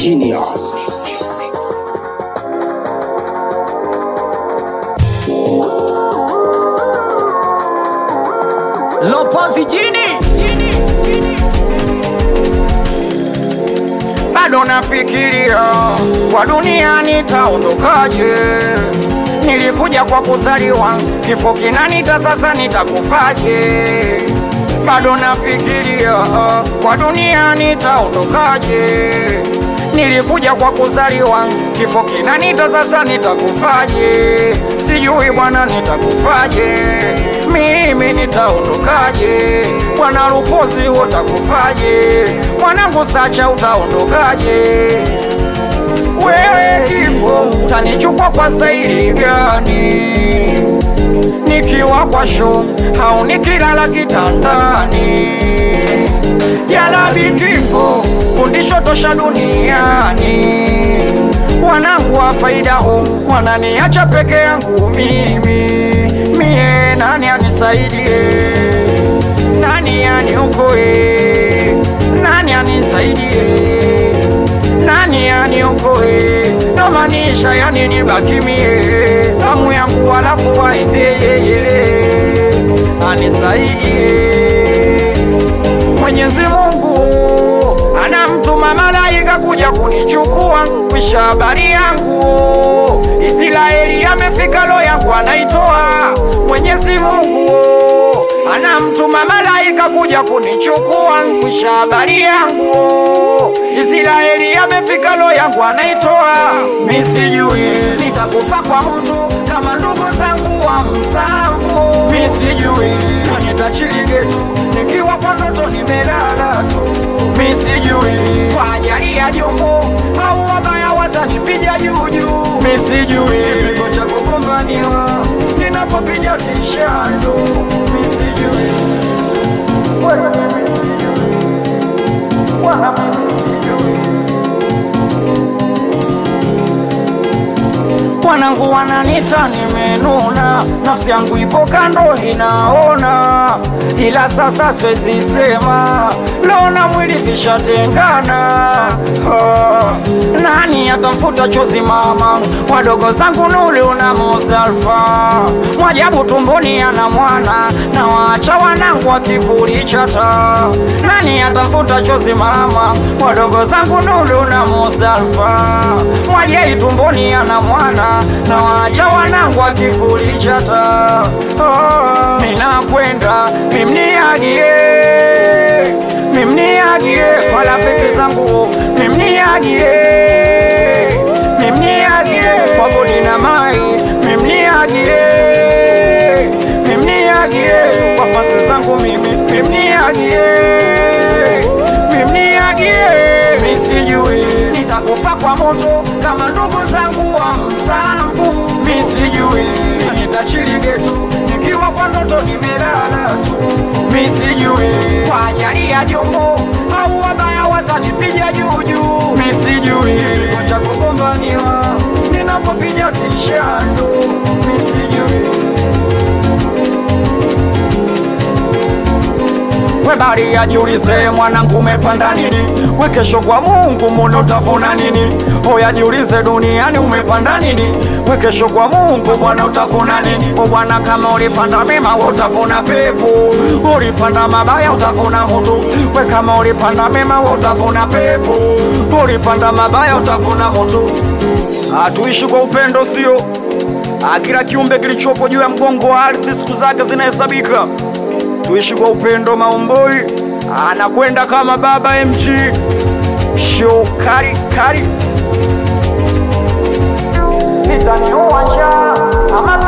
Genius. Lopozi jini bado nafikiria kwa dunia nitaondokaje. Nilikuja kwa kuzaliwa, kifo kinanita, sasa nitakufaje? Bado nafikiria kwa dunia nitaondokaje. Nilikuja kwa kuzaliwa, kifo kinanita, sasa nitakufaje? Sijui bwana, nitakufaje? Mimi nitaondokaje? Bwana Lupozi, utakufaje? Mwanangu Sacha, utaondokaje? Wewe kifo utanichukua kwa staili gani? Nikiwa kwa show au nikilala kitandani? Yalabi kifo fundisho tosha duniani. Wanangu wa faida ho wananiacha peke yangu mimi, mie nani anisaidie? Nani aniokoe? Nani anisaidie? nani aniokoe? Namaanisha yani nibaki mie zamu yangu, alafu waende yeye anisaidie. Mwenyezi Mungu anamtuma malaika kuja kunichukua, kwisha habari yangu Israeli amefika, lo yangu anaitoa. Mwenyezi Mungu anamtuma malaika kuja kunichukua, kwisha habari yangu Israeli amefika, lo yangu anaitoa. Mi sijui nitakufa kwa mtu kama ndugu zangu wa msambu, mi sijui na nitachiligetu nikiwa kwa ndoto nimelala tu, mi sijui kwa ajali ya jombo au wabaya watanipiga juujuu, mi sijui kipigo cha kugombaniwa ninapopiga kishando, mi sijui Wewe mimi sijui. Bwana mimi sijui Wanangu wananita nimenuna, nafsi yangu ipo kando inaona, ila sasa siwezi sema, lona mwili vishatengana. Ah, nani atamfuta chozi mama wadogo zangu Nulu na Mustafa, mwajabu tumboni ana mwana na waacha wanangu wa kivuli cha taa. Nani atamfuta chozi mama wadogo zangu Nulu na Mustafa, mwajei tumboni ana mwana na waacha wanangu wa kivuli cha taa. Oh, ninakwenda mimniagie mimniagie kwa rafiki zangu mimniagie mimniagie kwa bodi na mai mimniagie mimniagie kwa fasi zangu mimi mimniagie mimniagie misijui nitakufa kwa moto kama ndugu zangu wa msambu misijui nitachiligetu nikiwa kwa ndoto nimelala tu misijui kwa ajali ya jombo au wabaya watanipiga juujuu misijui kipigo cha kugombaniwa ninapopiga kishando misijui we bari ajiulize mwanangu umepanda nini we kesho kwa mungu muno utavuna nini oya jiulize duniani umepanda nini we kesho kwa mungu bwana utavuna nini o bwana kama ulipanda mema we utavuna pepo ulipanda mabaya utavuna moto we kama ulipanda mema we utavuna pepo ulipanda mabaya utavuna moto hatuishi kwa upendo sio Ah, kila kiumbe kilichopo juu ya mgongo wa ardhi siku zake zinahesabika tuishi kwa upendo maumboi anakwenda kama baba mg show kari kari nitaniua njaa ama